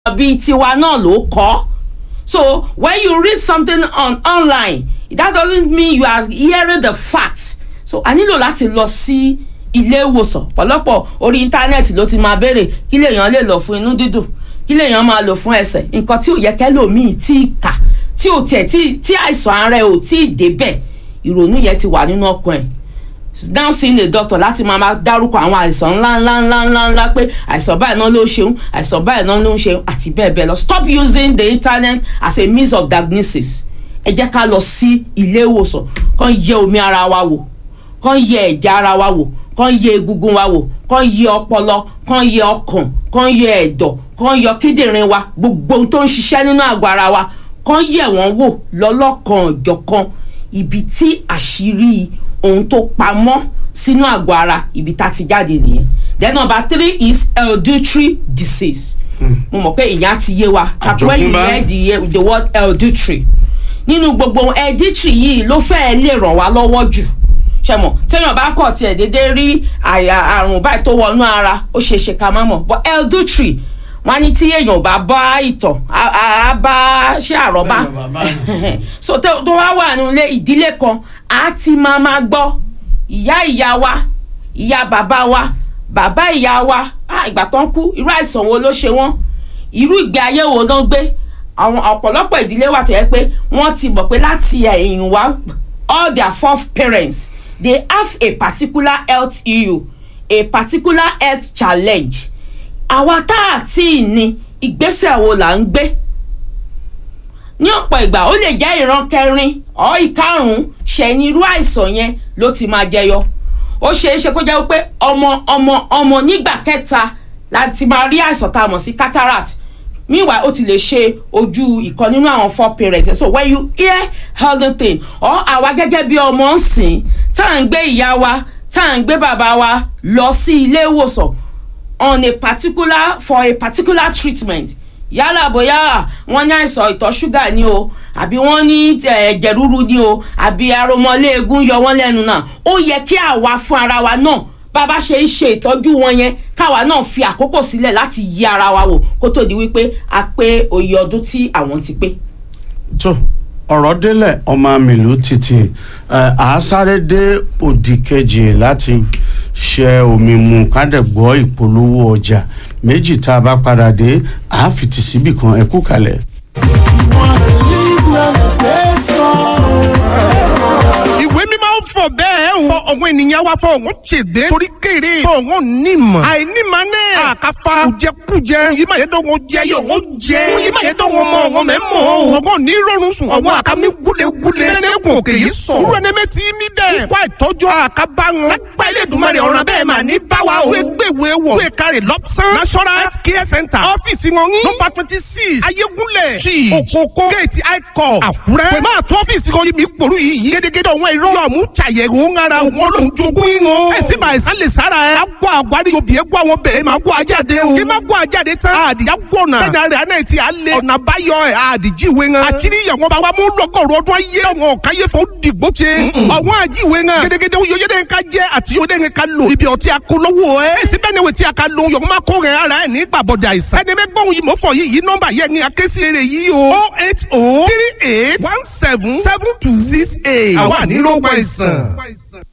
bíi tiwa náà ló kọ́ so when you read something on online that doesn't mean you are hearing the fact so a nílò láti lọ sí ilé ìwòsàn pọ̀lọpọ̀ orí íńtánẹ́ẹ̀tì ló ti máa béèrè kí lèèyàn lè lò fún inú dídùn kí lèèyàn máa lò fún ẹsẹ̀ nǹkan tí ò yẹ kẹ́lòmíì tí ì kà tí ò tiẹ̀ tí àìsàn ara ẹ̀ ò tí ì débẹ̀ ìrònú yẹn ti wà nínú ọkàn ẹ̀ now seeing a doctor láti máa máa dárúkọ àwọn àìsàn ńlá ńlá ńlá ńlá ńlá pé àìsàn báyìí náà ló ṣeun àìsàn báyìí náà ló ń ṣeun àti bẹ́ẹ̀ bẹ́ẹ̀ lọ stop using the internet as a means of diagnosis ẹ jẹ́ ká lọ sí ilé ìwòsàn kàn yẹ omi ara wa wò kàn yẹ ẹ̀jẹ̀ ara wa wò kàn yẹ egungun wa wò kàn yẹ ọpọlọ kàn yẹ ọkàn kàn yẹ ẹ̀dọ̀ kàn yọ kíndìnrín wa gbogbo ohun tó ń ṣiṣẹ́ nínú àgọ́ ara wa kàn yẹ wọ́n wò lọ́lọ́kan ọ̀jọ̀kan ibi tí àṣírí ohun tó pamọ́ sínú àgọ́ ara ibi tá ti jáde nìyẹn then number three is hereditary disease mo mọ̀ pé ìyẹn ti yé wa tàbí when you hear the, the word hereditary nínú gbogbo hereditary yìí ló fẹ́ẹ́ lè ràn wá lọ́wọ́ jù ṣẹmọ téèyàn bá kọ̀ tiẹ̀ déédéé rí àyà àrùn báyìí tó wọnú ara ó ṣeé ṣe ká má mọ̀ but hereditary wọn ní tí èèyàn bá bá ìtọ̀ á bá ṣé àrọ́bá so tó wá wà nílé ìdílé kan á ti máa máa gbọ́ ìyá ìyá wa ìyá bàbá wa bàbá ìyá wa ìgbà tó ń kú irú àìsàn wo ló ṣe wọ́n irú ìgbé ayé wo ló ń gbé àwọn ọ̀pọ̀lọpọ̀ ìdílé wà tó yẹ pé wọ́n ti mọ̀ pé láti ẹ̀yìn wá all their fourth parents they have a particular health issue a particular health challenge àwa tá a tí ì ní ìgbésẹ̀ wo là ń gbé ní ọ̀pọ̀ ìgbà ó lè jẹ́ ìran kẹrin ọ̀ ìkarùn-ún ṣẹ̀yìn irú àìsàn yẹn ló ti máa jẹyọ ó ṣeé ṣe kó jẹ́ pé ọmọ ọmọ ọmọ nígbà kẹta láti máa rí àìsàn tá a mọ̀ sí cataract meanwhile ó ti lè ṣe ojú ìkan nínú àwọn four parents so when you hear anything or àwa gẹ́gẹ́ bí ọmọ ń sìn tá à ń gbé ìyá wa tá à ń gbé bàbá wa lọ sí ilé ìwòsàn on a particular for a particular treatment yálà bóyá wọ́n ní àìsàn ìtọ̀ ṣúgà ni o àbí wọ́n ní ẹ̀jẹ̀ ríru ni o àbí aromọléegun yọ wọ́n lẹ́nu náà ó yẹ kí àwa fún ara wa náà bàbá ṣe ń ṣe ìtọ́jú wọn yẹn káwa náà fi àkókò sílẹ̀ láti yí ara wa wò kó tó di wípé a pé oyè ọdún tí àwọn ti pé. tó ọ̀rọ̀ délẹ̀ ọmọ mìlú títì àásáré dé òdì kejì láti ṣe omi mu kádẹ́gbọ́ ìpolówó ọjà méjì tá a bá padà dé àáfìtì síbì kan ẹ kú kalẹ̀. ìwé mímọ́ fọ bẹ́ẹ̀ o. fọ ọ̀gbọ́n ènìyàn wa fọ ọ̀gbọ́n ṣègbè. torí kéré. fọ ọ̀gbọ́n nímọ̀. àìnímọ̀ náà. àkàfà kùjẹkùjẹ. yìí máa yẹ dọ́gbọ́n jẹ yóò wọ́n jẹ. yìí máa yẹ dọ́gbọ́n mọ ọ̀gbọ́n mẹ́ mọ̀. ọ̀gbọ́n ní rọrùn sùn. ọ̀gbọ́n àkàmì gúlegúle. nẹ́nẹ́gùn òkè yìí sọ. wúrọ̀ ní mẹ́ tí mi dẹ̀. ikú àìtọ́jú àkàbà wọn. lágbá ilé ìdùnmọ̀ rẹ̀ ọ̀ràn bẹ́ẹ̀ máa ní báwa o. gbẹ̀gbẹ̀ wọ̀. wíwé kárì lọ́pṣán. national health care center. ọ́fíìsì wọn ní. nọ́mbà twenty six ayégúnlẹ̀. street òkòkò. gate icon àkúrẹ́. pẹ̀lú àtún ọ́fíìsì kan yìí mi pòrú yìí. gédégédé ọ̀wọ́n irọ́. yọ̀ mú ṣàyẹ̀wò ń ara òun ló ń jogún ìwọ̀n. ẹ̀sìn máa ẹ̀sán lè sára ẹ̀. a gbọ́ àgbárí obì ẹ̀ gbọ́ àwọn bẹ̀rẹ̀ máa gbọ́ ajáde o. kí máa gbọ́ ajáde tán. àdìyá gbọ̀nà. bẹ́ẹ̀ni rẹ̀ àná ti àlẹ́. ọ̀nà àbáyọ ẹ̀ àdìjíwe ŋan. àtìrí ìyàwó bá wa mú lọ́gọ̀rọ̀ ọdún ayé. ọ̀wọ́n káyé fún dìgbò ṣe. ọ̀wọ́n àjíwe ŋan. gédégédé oyè dẹ́ ka jẹ́ àti oyè dẹ́ ka lò. ibi ọtí akólówó ẹ̀. èsì bẹ́ẹ̀ ni wò tí a ka lo yọ̀ọ́ máa kó rẹ̀ ara ẹ̀ ní gbàbọ̀dẹ̀ àìsàn. ẹni bẹ́ gbọ́n yìí mọ̀ fọ yìí yìí nọ́mbà yẹn ni akéésì eré yìí o. o eight o three eight one seven seven two six eight. àwa ní ló gbọ́ ìsàn.